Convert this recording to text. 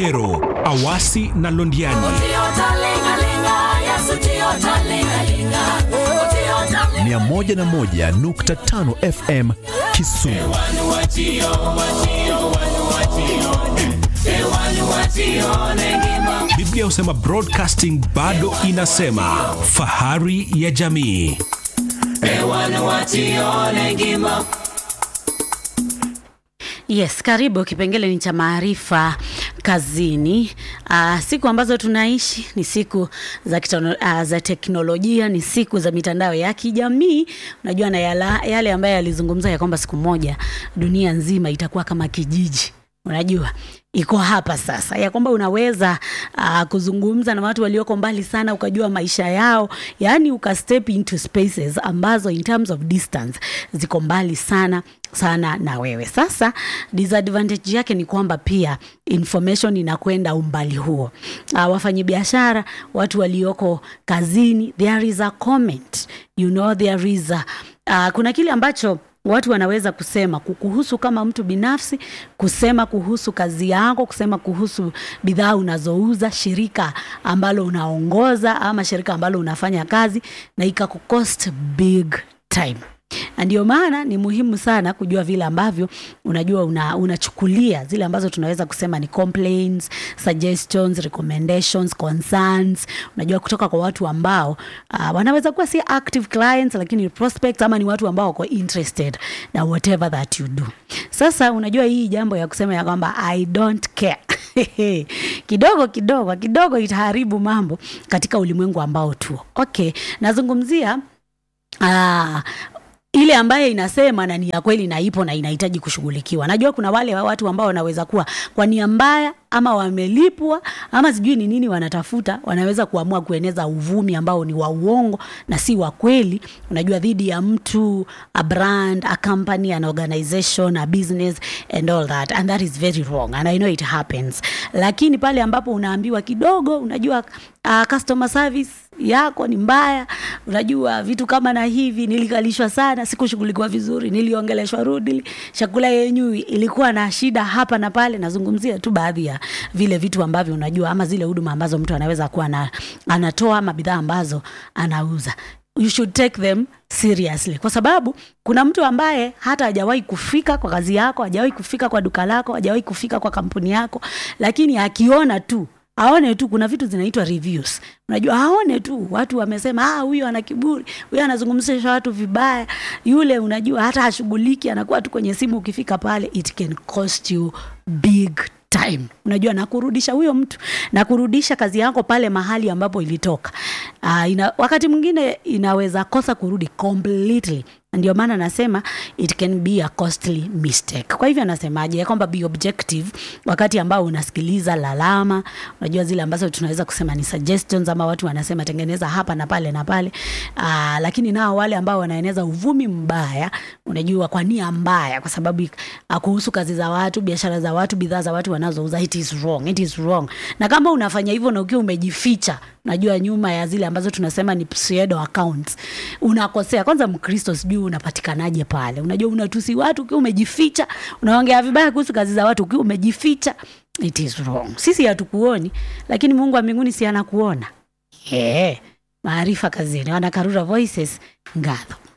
Ahero, Awasi na Londiani. 101.5 FM Kisumu. Biblia husema broadcasting bado inasema fahari ya jamii. Yes, karibu. Kipengele ni cha maarifa kazini. Uh, siku ambazo tunaishi ni siku za, kitono, uh, za teknolojia, ni siku za mitandao ya kijamii. Unajua na yala, yale ambayo yalizungumza ya kwamba siku moja dunia nzima itakuwa kama kijiji unajua iko hapa sasa ya kwamba unaweza uh, kuzungumza na watu walioko mbali sana ukajua maisha yao yaani uka step into spaces ambazo in terms of distance ziko mbali sana sana na wewe sasa disadvantage yake ni kwamba pia information inakwenda umbali huo uh, wafanyabiashara watu walioko kazini there is a comment you know there is a, uh, kuna kile ambacho watu wanaweza kusema kukuhusu kama mtu binafsi, kusema kuhusu kazi yako, kusema kuhusu bidhaa unazouza, shirika ambalo unaongoza ama shirika ambalo unafanya kazi, na ikakucost big time na ndio maana ni muhimu sana kujua vile ambavyo unajua una, unachukulia zile ambazo tunaweza kusema ni complaints, suggestions, recommendations, concerns, unajua kutoka kwa watu ambao uh, wanaweza kuwa si active clients lakini prospects ama ni watu ambao wako interested na whatever that you do. Sasa unajua hii jambo ya kusema ya kwamba I don't care kidogo kidogo kidogo itaharibu mambo katika ulimwengu ambao tuo. Okay, nazungumzia uh, ile ambayo inasema na ni ya kweli na ipo na inahitaji kushughulikiwa. Najua kuna wale watu ambao wanaweza kuwa kwa nia mbaya ama wamelipwa ama sijui ni nini wanatafuta, wanaweza kuamua kueneza uvumi ambao ni wa uongo na si wa kweli, unajua, dhidi ya mtu, a brand, a company, an organization, a business and all that and that is very wrong and I know it happens. Lakini pale ambapo unaambiwa kidogo, unajua uh, customer service yako ni mbaya, unajua vitu kama na hivi, nilikalishwa sana, sikushughulikiwa vizuri, niliongeleshwa rudili, chakula yenyu ilikuwa na shida hapa na pale. Nazungumzia tu baadhi ya vile vitu ambavyo unajua, ama zile huduma ambazo mtu anaweza kuwa na, anatoa ama bidhaa ambazo anauza you should take them seriously kwa sababu kuna mtu ambaye hata hajawahi kufika kwa kazi yako, hajawahi kufika kwa duka lako, hajawahi kufika kwa kampuni yako, lakini akiona tu aone tu kuna vitu zinaitwa reviews. Unajua, aone tu watu wamesema, ah, huyu ana kiburi, huyu anazungumzisha watu vibaya, yule unajua hata hashughuliki, anakuwa tu kwenye simu. Ukifika pale, it can cost you big time unajua na kurudisha huyo mtu na kurudisha kazi yako pale mahali ambapo ilitoka. Uh, ina, wakati mwingine inaweza kosa kurudi completely ndio maana nasema it can be a costly mistake. Kwa hivyo anasemaje ya kwamba be objective wakati ambao unasikiliza lalama, unajua zile ambazo tunaweza kusema ni suggestions, ama watu wanasema tengeneza hapa na pale na pale. Aa, lakini nao wale ambao wanaeneza uvumi mbaya, unajua kwa nia mbaya, kwa sababu uh, kuhusu kazi za watu, biashara za watu, bidhaa za watu wanazouza, it is wrong, it is wrong. Na kama unafanya hivyo na ukiwa umejificha unajua nyuma ya zile ambazo tunasema ni pseudo accounts, unakosea. Kwanza Mkristo sijui unapatikanaje pale? Unajua unatusi watu ukiwa umejificha, unaongea vibaya kuhusu kazi za watu ukiwa umejificha. It is wrong. Sisi hatukuoni, lakini Mungu wa mbinguni si anakuona. Yeah. Maarifa kazini, wanakarura voices ngadho